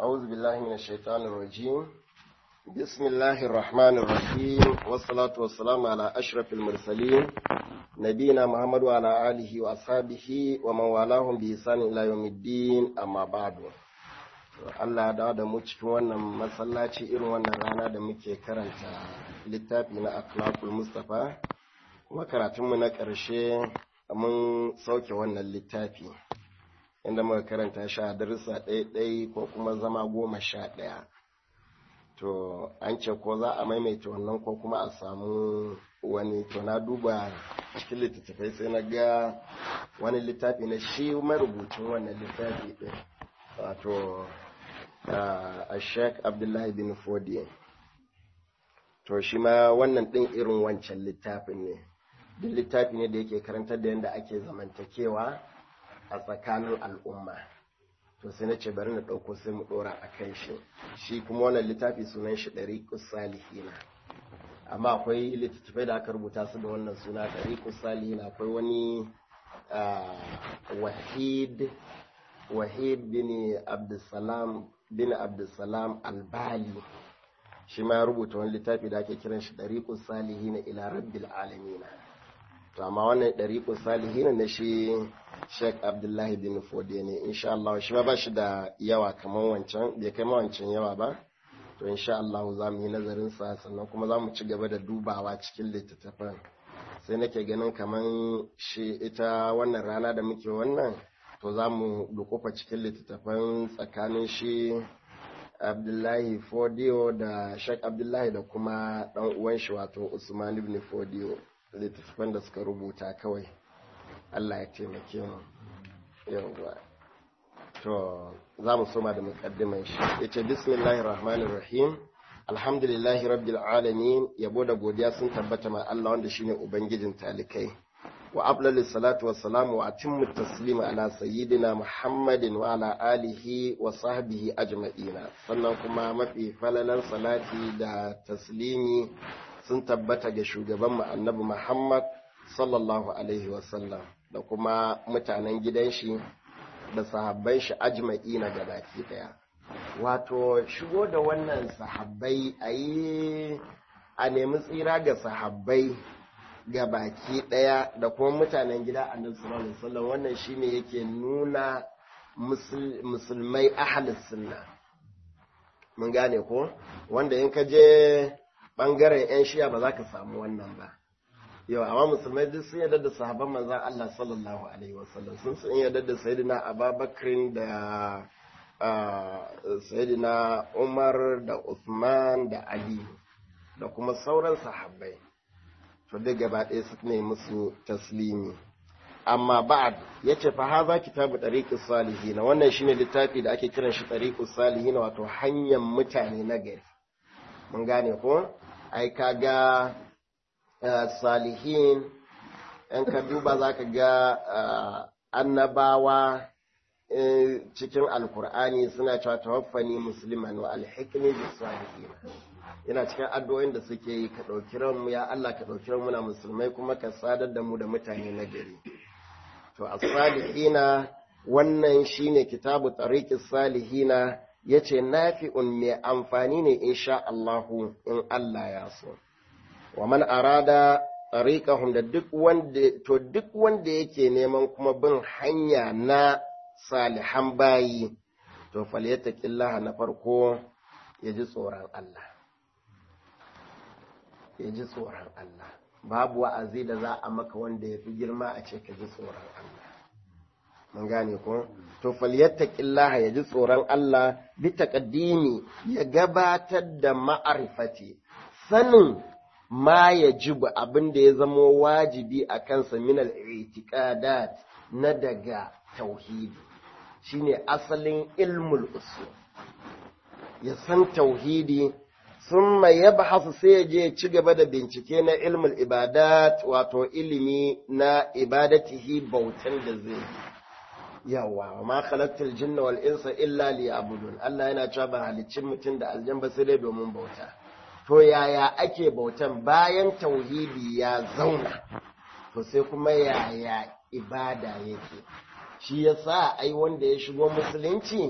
أعوذ بالله من الشيطان الرجيم بسم الله الرحمن الرحيم والصلاة والسلام على أشرف المرسلين نبينا محمد وعلى آله وأصحابه ومن والاهم بإحسان إلى يوم الدين أما بعد Allah da da mu cikin wannan masallaci irin wannan rana da muke karanta littafi na akhlaqul mustafa kuma karatunmu na ƙarshe mun sauke wannan littafi inda muka karanta shi a darussa ɗaya ko kuma zama goma sha ɗaya to an ce ko za a maimaita wannan ko kuma a samu wani to na duba cikin littattafai sai na ga wani littafi na shi marubucin wannan littafi ɗin wato a sheik abdullahi bin fodi to shi ma wannan ɗin irin wancan littafin ne duk littafi ne da yake karantar da yadda ake zamantakewa a tsakanin al'umma to sai na ce bari na ɗauko sai mu ɗora a kan shi shi kuma wannan littafi sunan shi ɗari salihina amma akwai littattafai da aka rubuta su da wannan suna ɗari salihina akwai wani wahid wahid bin abdulsalam bin abdulsalam albali shi ma ya rubuta wani littafi da ake kiran shi ɗari salihina ila rabbil alamina to amma wannan ɗariƙun salihin na shi Sheikh Abdullahi bin Fode ne insha Allah shi ma ba shi da yawa kamar wancan bai kai wancan yawa ba to insha Allah za mu yi nazarin sa sannan kuma za mu ci gaba da dubawa cikin littattafan sai nake ganin kamar shi ita wannan rana da muke wannan to za mu dukufa cikin littattafan tsakanin shi Abdullahi Fodiyo da Sheikh Abdullahi da kuma ɗan uwan shi wato Usman ibn Fodiyo littattafan da suka rubuta kawai Allah ya taimake mu yawwa to za mu soma da muqaddiman shi yace bismillahir rahmanir rahim alhamdulillahi rabbil alamin yabo da godiya sun tabbata ma Allah wanda shine ubangijin talikai wa afdalis salatu wassalamu wa atimmu taslima ala sayyidina muhammadin wa ala alihi wa sahbihi ajma'ina sannan kuma mafi falalan salati da taslimi sun tabbata ga shugaban annabi Muhammad sallallahu Alaihi wasallam da kuma mutanen gidan shi da sahabban shi ajma'i na gabaki daya. Wato, shigo da wannan sahabbai a yi a nemi tsira ga sahabbai ga baki daya da kuma mutanen gida annabi sallallahu Alaihi wasallam wannan shine yake nuna musulmai ahalis sunna. Mun gane ko? Wanda in ka je bangaren 'yan shiya ba za ka samu wannan ba yau amma musulmai duk sun yarda da sahabban manzan Allah sallallahu alaihi wasallam sun sun yarda da sayyidina Abubakar da sayyidina Umar da Uthman da Ali da kuma sauran sahabbai to duk gaba ɗaya su ne musu taslimi amma ba'ad yace fa haza kitabu tariqus salihin wannan shine littafi da ake kiran shi tariqus salihin wato hanyar mutane na gari mun gane ko ai kaga salihin in ka duba za ka ga annabawa cikin alkur'ani suna cewa tawaffani musliman wa alhikmi bis salihin yana cikin addu'o'in da suke yi ka ɗauki ranmu ya Allah ka ɗauki ranmu na musulmai kuma ka sadar da mu da mutane na gari to as-salihina wannan shine kitabu tariqis salihina ya ce nafi'un mai amfani ne insha Allahu in Allah ya so. Wa man arada tariqahum da duk wanda to duk wanda yake neman kuma bin hanya na salihan bayi to falyattaqillaha na farko ya ji tsoron Allah. Ya ji tsoron Allah. Babu wa'azi da za a maka wanda ya fi girma a ce ka ji tsoron Allah. mun gane ko to falyattaqillaha ya ji tsoron Allah bi taqaddimi ya gabatar da ma'arifati sanin ma yajibu abin da ya zama wajibi a kansa min al-i'tiqadat na daga tauhidi shine asalin ilmul usul ya san tauhidi summa yabhasu sai ya je ci gaba da bincike na ilmul ibadat wato ilimi na ibadatihi bautan da zai yawa ma khalaqtul jinna wal insa illa liya'budun Allah yana cewa ba halicin mutum da aljan ba sai dai domin bauta to yaya ake bautan bayan tauhidi ya zauna to sai kuma yaya ibada yake shi yasa ai wanda ya shigo musulunci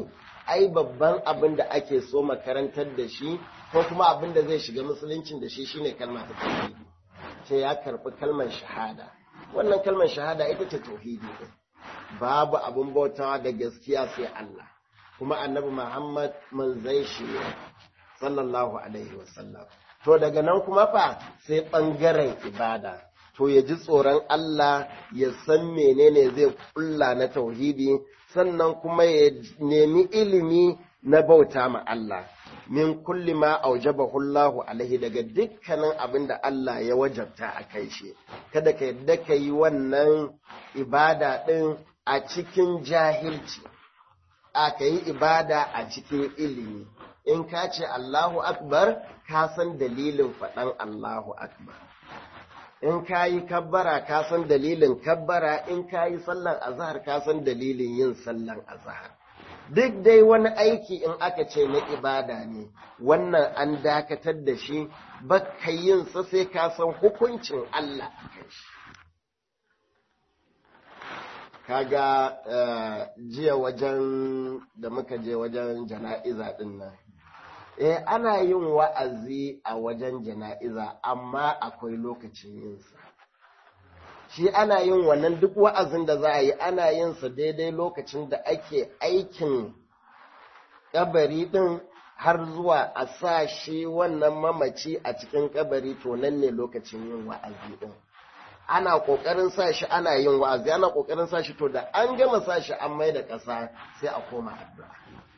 ai babban abin da ake so makarantar da shi ko kuma abin da zai shiga musuluncin da shi shine kalma ta tauhidi sai ya karbi kalmar shahada wannan kalmar shahada ita ce tauhidi din babu abin bautawa da gaskiya sai Allah kuma annabi Muhammad manzai shi ne sallallahu alaihi wasallam to daga nan kuma fa sai ɓangaren ibada to ya ji tsoron Allah ya san menene zai kulla na tauhidi sannan kuma ya nemi ilimi na bauta ma Allah min kulli ma aujabahu Allahu alaihi daga dukkanin abin da Allah ya wajabta a kai shi kada ka yadda ka yi wannan ibada ɗin a cikin jahilci a ka yi ibada a cikin ilimi in ka ce Allahu Akbar ka san dalilin faɗan Allahu Akbar. In ka yi kabbara ka san dalilin kabbara, in ka yi sallan azahar ka san dalilin yin sallan azahar. Duk dai wani aiki in aka ce na ibada ne, wannan an dakatar da shi, baka yin sa sai ka san hukuncin Allah a kan shi. Kaga jiya wajen da muka je wajen jana'iza ɗin nan. eh ana yin wa'azi a wajen jana'iza amma akwai lokacin yinsa shi ana yin wannan duk wa'azin da za a yi ana yinsa daidai lokacin da ake aikin kabari ɗin har zuwa a sa shi wannan mamaci a cikin kabari to nan ne lokacin yin wa'azi ɗin ana ƙoƙarin sa shi ana yin wa'azi ana ƙoƙarin sa shi to da an gama sa shi an mai da ƙasa sai a koma addu'a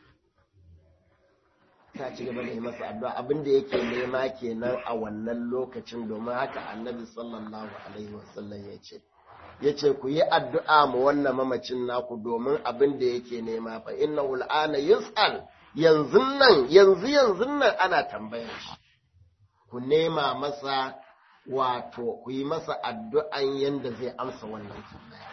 ta ci gaba da yi masa addu'a abin da yake nema kenan a wannan lokacin domin haka annabi sallallahu alaihi wasallam ya ce ya ce ku yi addu'a ma wannan mamacin naku domin abin da yake nema fa inna ul'ana yus'al yanzu nan yanzu yanzu nan ana tambayar shi ku nema masa wato ku yi masa addu'an yanda zai amsa wannan tambaya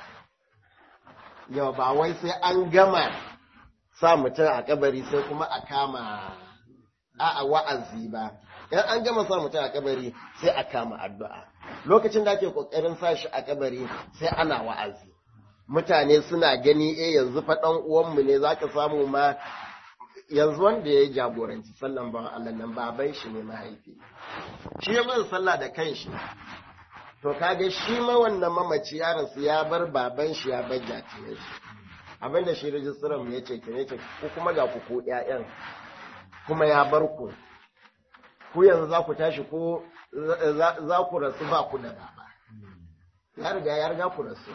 yau ba wai sai an gama sa mutum a kabari sai kuma a kama a wa'azi ba in an gama sa mutum a kabari sai a kama addu'a lokacin da ake kokarin sa shi a kabari sai ana wa'azi mutane suna gani eh yanzu fa dan uwanmu ne zaka samu ma yanzu wanda ya jagoranci sallan ban Allah nan baban shi ne mahaifi shi ya bin sallah da kanshi to kaga shi ma wannan mamaci yaron su ya bar baban shi ya bar jatiyar shi abinda shi rijistiran ya ce kene ce ku kuma ga ku ko ƴaƴan kuma ya bar ku ku yanzu za ku tashi ko za ku rasu ba ku da baba ya riga ya riga ku rasu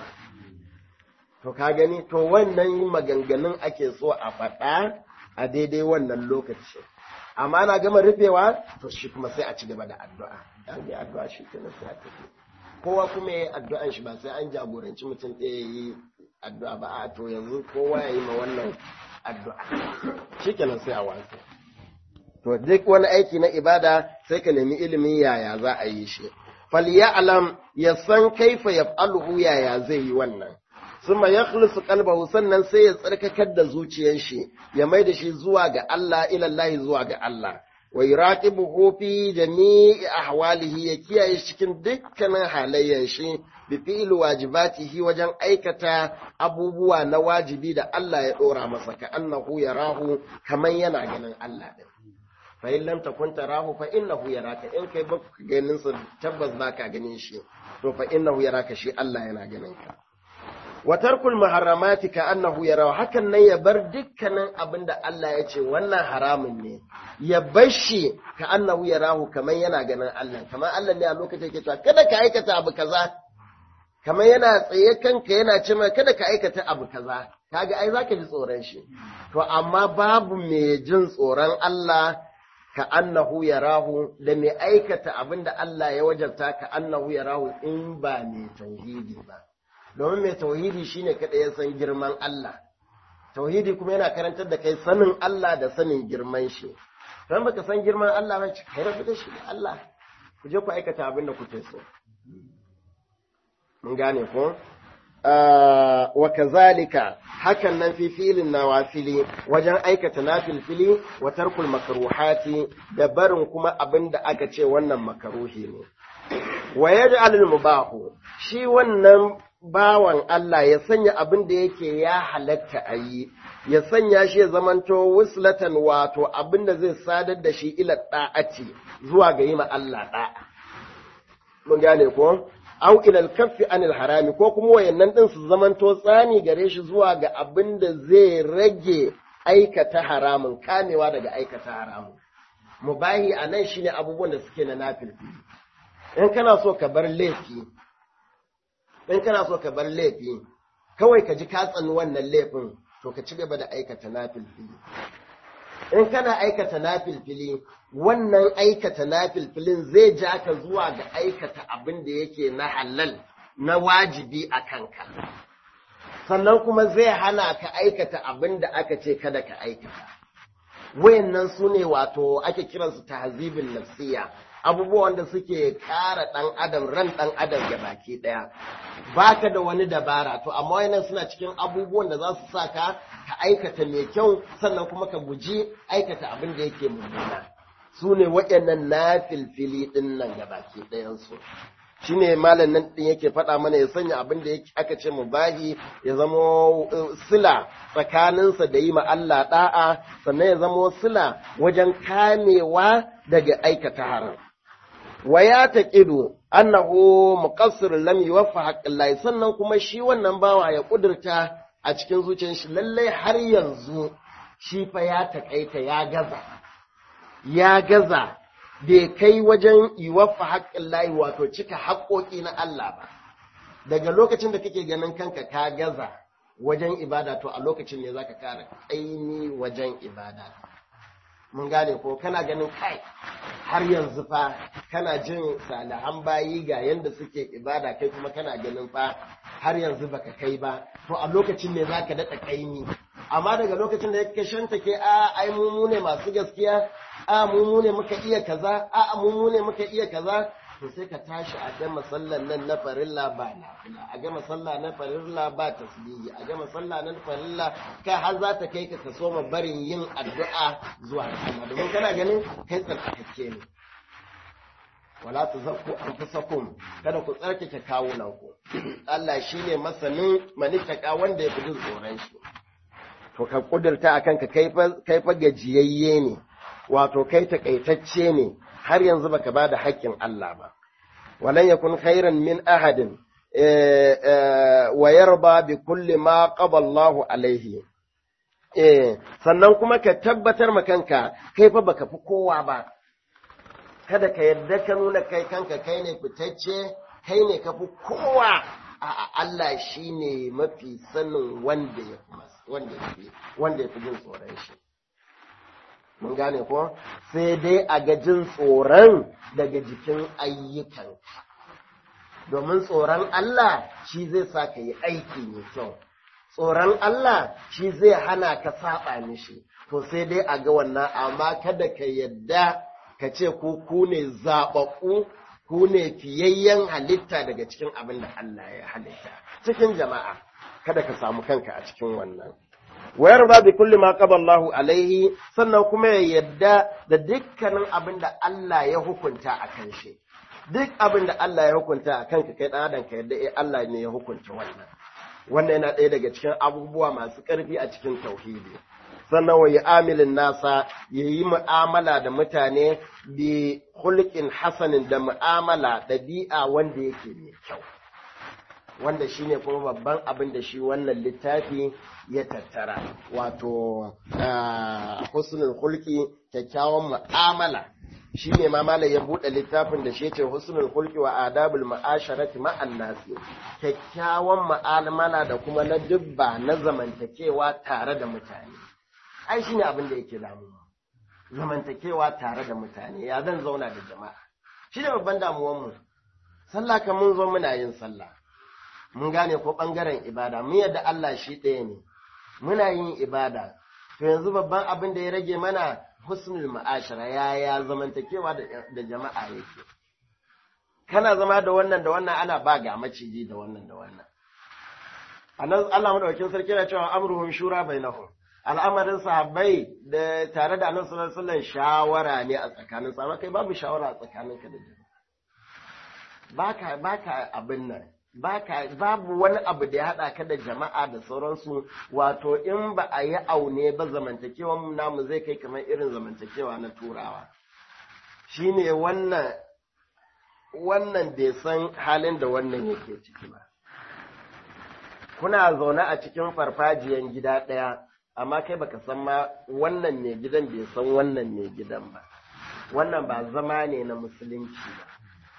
to ka gani to wannan maganganun ake so a faɗa a daidai wannan lokaci amma na gama rufewa to shi kuma sai a ci gaba da addu'a an yi addu'a shi kenan sai a tafi kowa kuma ya yi addu'an shi ba sai an jagoranci mutum ɗaya yi addu'a ba a to yanzu kowa ya yi ma wannan addu'a shi kenan sai a wasu to duk wani aiki na ibada sai ka nemi ilimin yaya za a yi shi falyalam ya san kaifa yaf'aluhu yaya zai yi wannan summa yakhlisu qalbahu sannan sai ya tsarkakar da zuciyar shi ya mai da shi zuwa ga Allah ila Allah zuwa ga Allah wa yuraqibuhu fi jami'i ahwalihi ya kiyaye cikin dukkanin halayen shi bi fi'il wajibatihi wajen aikata abubuwa na wajibi da Allah ya dora masa ka annahu yarahu kaman yana ganin Allah din fa in lam takun tarahu fa innahu yaraka in kai baka ganin sa tabbas baka ganin shi to fa innahu yaraka shi Allah yana ganin ka wa tarkul muharramati ka annahu yarahu hakan nan ya bar dukkanin abinda Allah ya ce wannan haramun ne ya bar shi ka annahu yarahu kaman yana ganin Allah kaman Allah ne a lokacin yake cewa kada ka aikata abu kaza kaman yana tsaye kanka yana ce kada ka aikata abu kaza kaga ai zaka ji tsoron shi to amma babu mai jin tsoron Allah ka annahu yarahu da mai aikata abinda Allah ya wajabta ka annahu yarahu in ba mai tauhidi ba domin mai tauhidi shine kada ya san girman Allah tauhidi kuma yana karantar da kai sanin Allah da sanin girman shi don baka san girman Allah ba kai rabu da shi da Allah ku je ku aikata abin da kuke so mun gane ko wa kazalika hakan nan fi filin nawafili wajen aikata nafilfili wa tarkul makruhati da barin kuma abin da aka ce wannan makaruhi ne wa yaj'alul mubahu shi wannan bawan Allah ya sanya abin da yake ya halatta a yi, ya sanya shi ya zamanto wuslatan wato abin da zai sadar da shi ila ɗa'ati zuwa ga yi ma Allah ɗa'a. Mun gane ko? Au ilal kaffi anil harami ko kuma wayannan ɗin su zamanto tsani gare shi zuwa ga abin da zai rage aikata haramun, kamewa daga aikata haramun. Mubahi a nan shine abubuwan da suke na nafilfi. In kana so ka bar laifi, in kana so ka bar laifi kawai ka ji ka tsani wannan laifin to ka ci gaba da aikata nafilfili in kana aikata nafilfili wannan aikata nafilfilin zai ja ka zuwa ga aikata abin da yake na halal na wajibi a kanka sannan kuma zai hana ka aikata abin da aka ce kada ka aikata wayannan su ne wato ake kiransu tahzibin nafsiya abubuwan da suke kara ɗan adam ran ɗan adam ga baki ɗaya baka da wani dabara to amma wannan suna cikin abubuwan da za su sa ka ka aikata mai kyau sannan kuma ka guji aikata abin da yake mummuna su ne waɗannan na filfili ɗin nan ga baki ɗayansu shi ne malam nan ɗin yake faɗa mana ya sanya abin da aka ce mu bahi ya zama sila tsakaninsa da yi ma Allah ɗa'a sannan ya zama sila wajen kamewa daga aikata haram wa ya taqidu annahu muqassir lam yuwaffa haqqillahi sannan kuma shi wannan bawa ya kudurta a cikin zuciyar shi lalle har yanzu shi fa ya takaita ya gaza ya gaza bai kai wajen yuwaffa haqqillahi wato cika haƙoƙi na Allah ba daga lokacin da kake ganin kanka ka gaza wajen ibada to a lokacin ne zaka kara kaini wajen ibada mun gane ko kana ganin kai har yanzu fa kana jin salihan bayi ga yanda suke ibada kai kuma kana ganin fa har yanzu baka kai ba to a lokacin ne zaka daɗa kaimi amma daga lokacin da yake shanta ke a ai mu ne masu gaskiya a mu ne muka iya kaza a mu ne muka iya kaza to sai ka tashi a gama sallan nan na farilla ba nafila a gama sallah na farilla ba tasbihi a gama sallah na farilla kai har za ta kai ka ka soma barin yin addu'a zuwa ga Allah domin kana ganin kai tsarkakakke ne wala tuzakku anfusakum kada ku tsarkake kawunan ku Allah shine masanin manitaka wanda ya fi jin tsoron shi to ka kudurta akan ka kai fa gajiyayye ne wato kai takaitacce ne har yanzu baka ba da haƙƙin Allah ba. Walan yakun khairan min ahadin wa yarba bi kulli ma qada Allahu alaihi. sannan kuma ka tabbatar ma kanka kai fa baka fi kowa ba. Kada ka yadda ka nuna kai kanka kai ne fitacce, kai ne ka fi kowa. a Allah shi ne mafi sanin wanda ya fi wanda ya fi jin tsoron shi. mun gane ko sai dai a ga jin tsoron daga jikin ayyukan domin tsoron Allah shi zai sa ka yi aiki mai kyau tsoron Allah shi zai hana ka saba mishi to sai dai a ga wannan amma kada ka yadda ka ce ku ku ne zaɓaɓɓu ku ne fiyayyen halitta daga cikin abin da Allah ya halitta cikin jama'a kada ka samu kanka a cikin wannan wayar ba bi kulli ma qaba Allahu alaihi sannan kuma ya yadda da dukkanin abin da Allah ya hukunta a kan shi duk abin da Allah ya hukunta a kanka kai dan adam ka yadda eh Allah ne ya hukunta wannan wannan yana ɗaya daga cikin abubuwa masu ƙarfi a cikin tauhidi sannan wa amilin nasa ya yi mu'amala da mutane bi hulkin hasanin da mu'amala ɗabi'a wanda yake mai kyau wanda shine kuma babban abin da shi wannan littafi ya tattara wato husnul hulki kyakkyawan mu'amala shi ne ma malam ya buɗe littafin da shi ce husnul hulki wa adabul ma'asharati ma'an nasi kyakkyawan mu'amala da kuma na dubba na zamantakewa tare da mutane ai shine abin da yake damuwa zamantakewa tare da mutane ya zan zauna da jama'a shi ne babban damuwan mu sallah kan mun zo muna yin sallah mun gane ko ɓangaren ibada mun yadda Allah shi ɗaya ne muna yin ibada to yanzu babban abin da ya rage mana husnul ma'ashara yaya zamantakewa da jama'a yake kana zama da wannan da wannan ana ba ga maciji da wannan da wannan anan Allah madaukakin sarki yana cewa amruhum shura bainahum al'amarin sahabbai da tare da annabi sallallahu alaihi wasallam shawara ne a tsakanin sa kai babu shawara a tsakaninka da jama'a baka baka abin nan babu wani abu da ya haɗa ka da jama'a da sauransu wato in ba a yi aune ba zamantakewan namu zai kai kamar irin zamantakewa na turawa shine wannan wannan bai san halin da wannan yake ciki ba kuna zaune a cikin farfajiyan gida ɗaya amma kai baka san ma wannan ne gidan bai san wannan ne gidan ba wannan ba zama ne na musulunci ba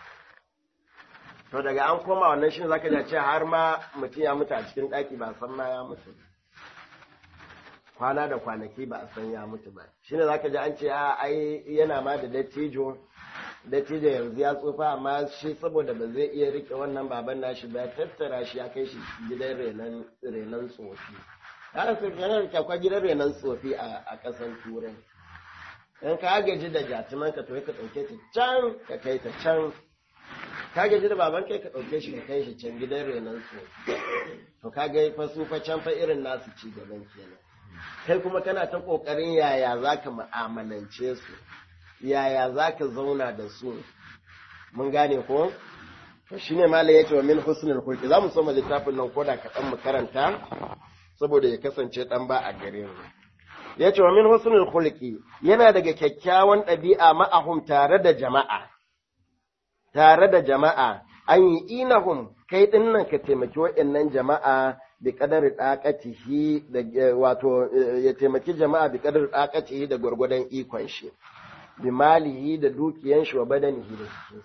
to daga an koma wannan shi zaka ji ce har ma mutum ya mutu a cikin ɗaki ba san ma ya mutu kwana da kwanaki ba a san ya mutu ba shine zaka ji an ce a ai yana ma da dattijo dattijo yanzu ya tsufa amma shi saboda ba zai iya rike wannan baban nashi ba ya tattara shi ya kai shi gidan renon renon tsofi yana da kyakwa gidan renon tsofi a ƙasan turai in ka gaji da jatuman ka to ka ɗauke ta can ka kai ta can ka gaji da baban kai ka ɗauke shi ka kai shi can gidan renon tsofi to ka ga fa su fa can fa irin nasu ci gaban kenan kai kuma kana ta ƙoƙarin yaya za ka mu'amalance su yaya za ka zauna da su mun gane ko to shine malam yace wa min husnul khulqi za mu soma littafin nan koda kaɗan mu karanta saboda ya kasance ɗan ba a gare mu yace wa min husnul khulqi yana daga kyakkyawan ɗabi'a ma'ahum tare da jama'a tare da jama'a an yi inahum kai ɗin nan ka taimaki waɗannan jama'a bi kadari ɗaƙatihi da wato ya taimaki jama'a bi kadari ɗaƙatihi da gwargwadon ikon shi bi malihi da dukiyan shi wa badanihi da cikin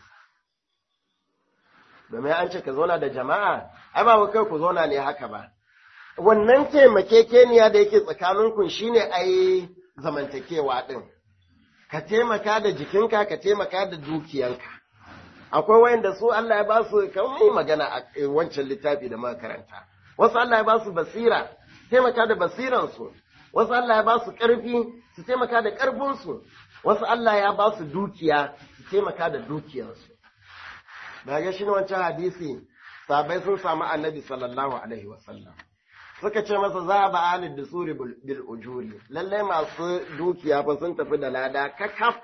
domin an ce ka zauna da jama'a ai ba kai ku zauna ne haka ba wannan taimakekeniya da yake tsakaninku shine ai zamantakewa din ka taimaka da jikinka ka taimaka da dukiyanka akwai wayanda su Allah ya ba su kamar magana a wancan littafi da muka karanta wasu Allah ya ba su basira taimaka da basiransu wasu Allah ya ba su ƙarfi su taimaka da ƙarfinsu wasu Allah ya ba su dukiya su taimaka da dukiyarsu da ga shi wancan hadisi sabai sun samu annabi sallallahu alaihi wasallam suka ce masa za a ba alid da suri bil ujuri lallai masu dukiya fa sun tafi da lada kakaf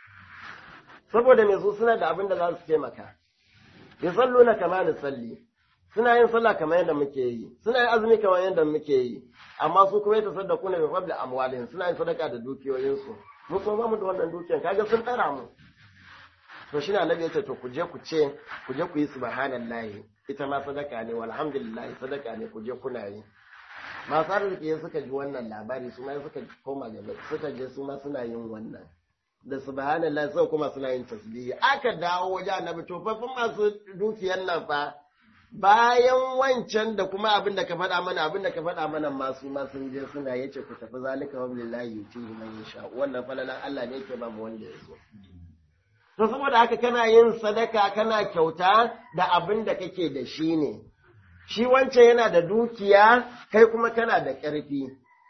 saboda me su suna da abin da za su taimaka yusalluna kama da salli suna yin sallah kamar yadda muke yi suna yin azumi kamar yadda muke yi amma su kuma yata saddaku ne bi fadli amwalihim suna yin sadaka da dukiyoyinsu mu kuma ba mu da wannan dukiyan kaga sun tsara mu to shine annabi yace to ku je ku ce ku je ku yi subhanallahi ita ma sadaka ne walhamdulillah sadaka ne ku je kuna yi masu arziki suka ji wannan labari su ma suka koma gaba suka je su ma suna yin wannan da subhanallah sai kuma suna yin tasbihi aka dawo waje annabi to fa masu dukiyan nan fa bayan wancan da kuma abin da ka faɗa mana abin da ka faɗa mana masu ma sun je suna yace ku tafi zalika wa billahi yutihi man yasha wannan falalan Allah ne yake ba mu wanda ya so to saboda haka kana yin sadaka kana kyauta da abin da kake da shi ne shi wancan yana da dukiya kai kuma kana da ƙarfi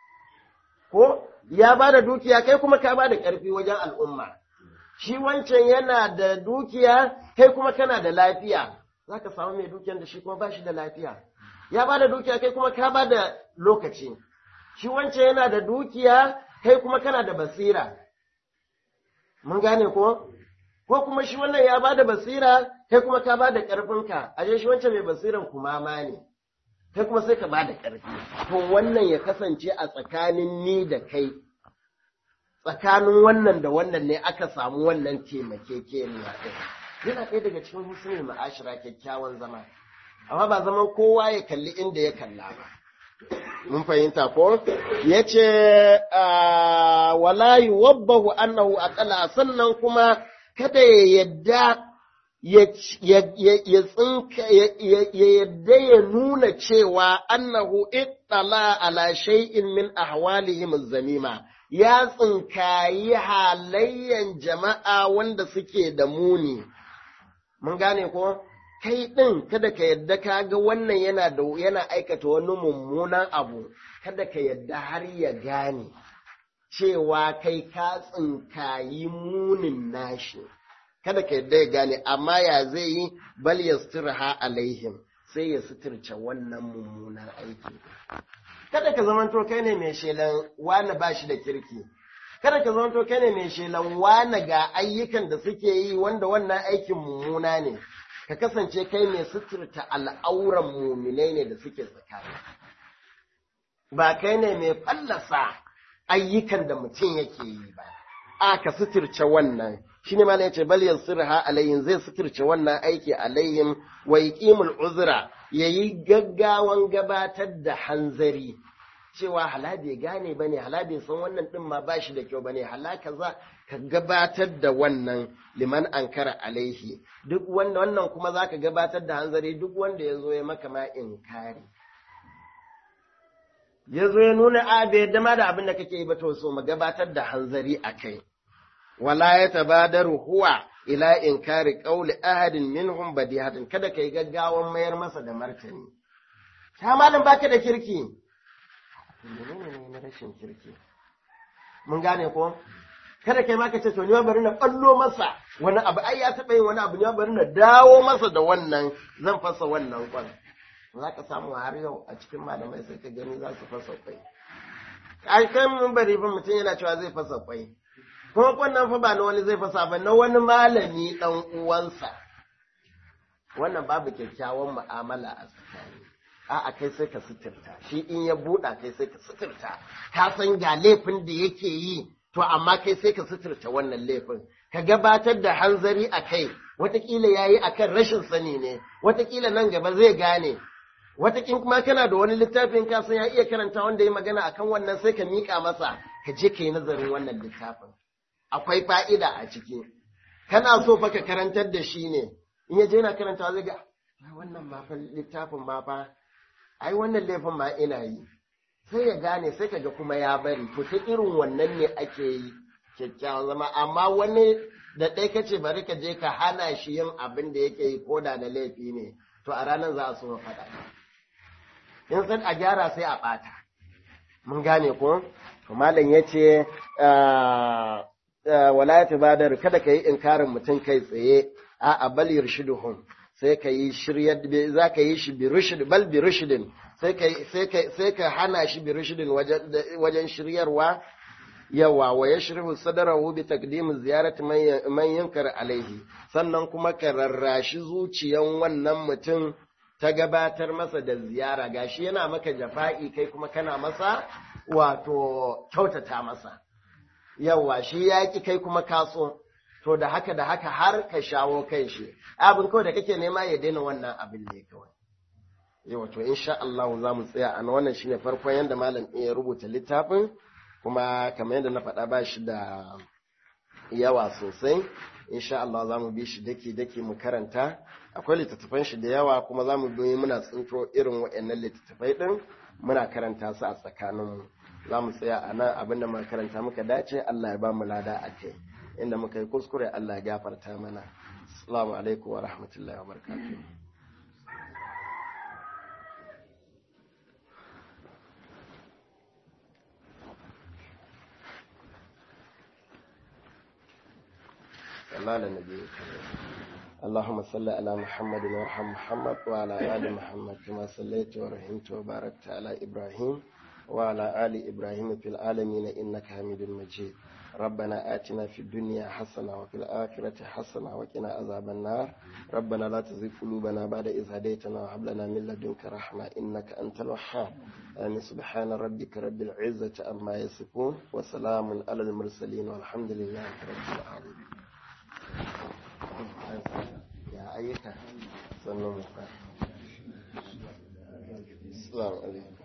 ko ya ba da dukiya kai kuma ka ba da ƙarfi wajen al'umma shi wancan yana da dukiya kai kuma kana da lafiya za ka samu mai dukiyan da shi kuma ba shi da lafiya ya ba da dukiya kai kuma ka ba da lokaci shi wancan yana da dukiya kai kuma kana da basira mun gane ko ko kuma shi wannan ya ba da basira kai kuma ka ba da ƙarfinka a shi wancan mai basiran kuma ma ne kai kuma sai ka ba da ƙarfi to wannan ya kasance a tsakanin ni da kai tsakanin wannan da wannan ne aka samu wannan taimakekeniya ɗin yana ɗaya daga cikin husnul ma'ashira kyakkyawan zama amma ba zaman kowa ya kalli inda ya kalla ba mun fahimta ko yace wala yuwabbahu annahu aqala sannan kuma kada ya yadda ya tsinka ya yadda ya nuna cewa annahu ittala ala shay'in min ahwalihim zamima ya tsinkayi halayyan jama'a wanda suke da muni mun gane ko kai ɗin kada ka yadda ka ga wannan yana da yana aikata wani mummunan abu kada ka yadda har ya gane cewa kai ka tsinkayi munin nashi kada ka yadda ya gane amma ya zai yi bal yastirha alaihim sai ya suturce wannan mummunan aiki kada ka zamanto kai ne mai shelan wani ba shi da kirki kada ka zamanto kai ne mai shelan wani ga ayyukan da suke yi wanda wannan aikin mummuna ne ka kasance kai mai suturta al'auran muminai ne da suke tsakani ba kai ne mai fallasa ayyukan da mutum yake yi ba a ka suturce wannan shi ne malam yace bal yansirha alayhim zai suturce wannan aiki alayhim wa yuqimul uzra yayi gaggawan gabatar da hanzari cewa hala bai gane bane hala bai san wannan din ma bashi da kyau bane hala kaza ka gabatar da wannan liman ankara alaihi duk wanda wannan kuma zaka gabatar da hanzari duk wanda yazo ya maka ma inkari yazo ya nuna a bai yadda ma da abin da kake yi ba to so mu gabatar da hanzari akai wala ya tabadaru huwa ila inkari qawli ahadin minhum badihatan kada kai gaggawan mayar masa da martani ta malam baka da kirki menene ne na rashin kirki mun gane ko kada kai ma ka ce to ni bari na ballo masa wani abu ai ya taba yin wani abu ni bari na dawo masa da wannan zan fasa wannan kwan za ka samu har yau a cikin malamai sai ka gani za su fasa kwai ai kai mun bari fa mutum yana cewa zai fasa kwai kuma wannan fa ba na wani zai fasa ba na wani malami dan uwansa wannan babu kyakkyawan mu'amala a tsakani a'a kai sai ka suturta shi in ya buɗa kai sai ka suturta ka san ga laifin da yake yi to amma kai sai ka suturta wannan laifin ka gabatar da hanzari a kai watakila ya yi akan rashin sani ne watakila nan gaba zai gane watakin kuma kana da wani littafin ka san ya iya karanta wanda ya magana akan wannan sai ka miƙa masa ka je ka yi nazarin wannan littafin akwai fa'ida a ciki kana so fa ka karantar da shi ne in ya je yana karantawa zai ga wannan ma fa littafin ma fa ai wannan laifin ma ina yi sai ya gane sai kaga kuma ya bari to ta irin wannan ne ake yi kyakkyawan zama amma wani da ɗaya kace bari ka je ka hana shi yin abin da yake yi ko da da laifi ne to a ranar za a so faɗa in san a gyara sai a ɓata mun gane ko to malam ya ce wala ya tabadar kada ka yi inkarin mutum kai tsaye a bal yurshiduhum sai ka yi shiryar za ka yi shi bi rushd bal bi rushdin sai ka sai ka sai ka hana shi bi rushdin wajen wajen shiryarwa yawa wa yashrihu sadrahu bi taqdim ziyarati man yankar alaihi sannan kuma ka rarrashi zuciyan wannan mutum ta gabatar masa da ziyara gashi yana maka jafa'i kai kuma kana masa wato kyautata masa yawa shi yaki kai kuma kaso to da haka da haka har ka shawo kai shi abin kawai da kake nema ya daina wannan abin ne kawai yawa to insha Allah za mu tsaya a wannan shine farkon yanda malam ya rubuta littafin kuma kamar yadda na faɗa ba shi da yawa sosai insha Allah za mu bi shi dake dake mu karanta akwai littattafan shi da yawa kuma za mu bi muna tsinto irin waɗannan littattafai din muna karanta su a tsakaninmu za mu tsaya a nan abin da muka karanta muka dace Allah ya ba mu lada a kai inda muka yi kuskure Allah ya gafarta mana assalamu alaikum wa rahmatullahi wa barakatuh صلى على النبي الكريم اللهم صل على محمد وارحم محمد وعلى آل محمد كما صليت ورحمت وباركت على إبراهيم وعلى آل إبراهيم في العالمين إنك حميد مجيد ربنا آتنا في الدنيا حسنة وفي الآخرة حسنة وقنا عذاب النار ربنا لا تزغ قلوبنا بعد إذ هديتنا وهب لنا من لدنك رحمة إنك أنت الوهاب آمين سبحان ربك رب العزة عما يصفون وسلام على المرسلين والحمد لله رب العالمين يا أيها السلام عليكم